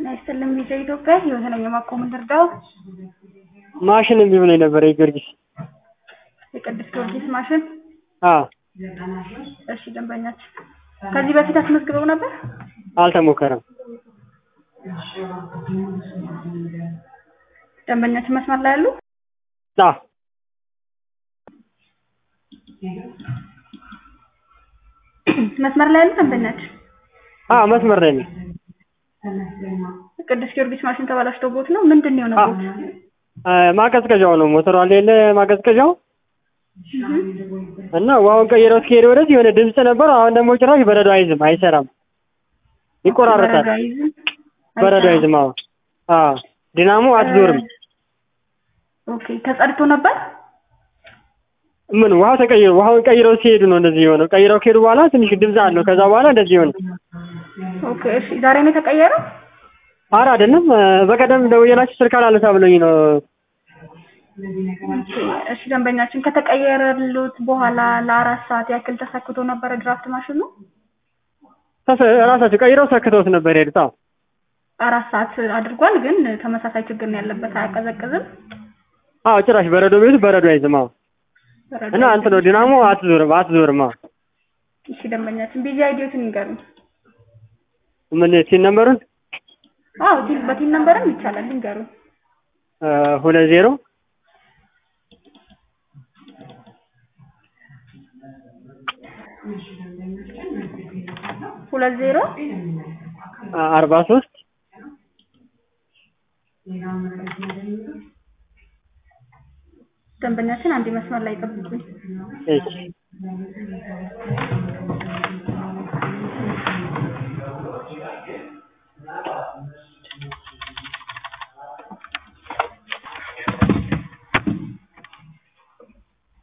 ጤና ይስጥልኝ ቪዛ ኢትዮጵያ ህይወት ነኝ የማቆም እንርዳው ማሽን እምቢ ብሎኝ ነበር የጊዮርጊስ የቅዱስ ጊዮርጊስ ማሽን አዎ እሺ ደንበኛችን ከዚህ በፊት አስመዝግበው ነበር አልተሞከረም ደንበኛችን መስመር ላይ ያሉ አዎ መስመር ላይ ያሉ ደንበኛችን አዎ መስመር ላይ ነኝ ቅዱስ ጊዮርጊስ ማሽን ተበላሽቶቦት ነው ምንድን ነው የሆነቦት ማቀዝቀዣው ነው ሞተሩ አለ የለ ማቀዝቀዣው እና ውሃውን ቀይረው እስከሄደ ወደዚህ የሆነ ድምፅ ነበር አሁን ደግሞ ጭራሽ በረዶ አይዝም አይሰራም ይቆራረጣል በረዶ አይዝም አዎ አዎ ዲናሞ አትዞርም ኦኬ ተጸድቶ ነበር ምን ውሃው ተቀይሮ ውሃውን ቀይረው ሲሄዱ ነው እንደዚህ የሆነው ቀይረው ከሄዱ በኋላ ትንሽ ድምፅ አለው ከዛ በኋላ እንደዚህ ሆነ ኦኬ እሺ ዛሬ ነው የተቀየረው ኧረ አይደለም በቀደም ደውዬላችሁ ስልክ አላነሳ ብሎኝ ነው እሺ ደንበኛችን ከተቀየረሉት በኋላ ለአራት ሰዓት ያክል ተሰክቶ ነበረ ድራፍት ማሽኑ ራሳቸው ቀይረው ሰክተውት ነበር የሄዱት አዎ አራት ሰዓት አድርጓል ግን ተመሳሳይ ችግር ነው ያለበት አያቀዘቅዝም አዎ ጭራሽ በረዶ ቤቱ በረዶ አይዝም አዎ በረዶ እና እንትን ነው ዲናሞ አትዞርም አትዞርም አዎ እሺ ደንበኛችን ቢዚ አይዲዮትን ይንገሩኝ ምን ሲል ነበሩን አዎ ቲን በቲን ነምበርም ይቻላል ይንገሩኝ ሁለት ዜሮ ሁለት ዜሮ አርባ ሶስት ደንበኛችን አንድ መስመር ላይ ጠብቁኝ እሺ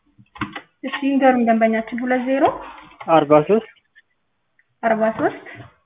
እሺ ይንገሩኝ ደንበኛችን ሁለት ዜሮ አርባ ሶስት አርባ ሶስት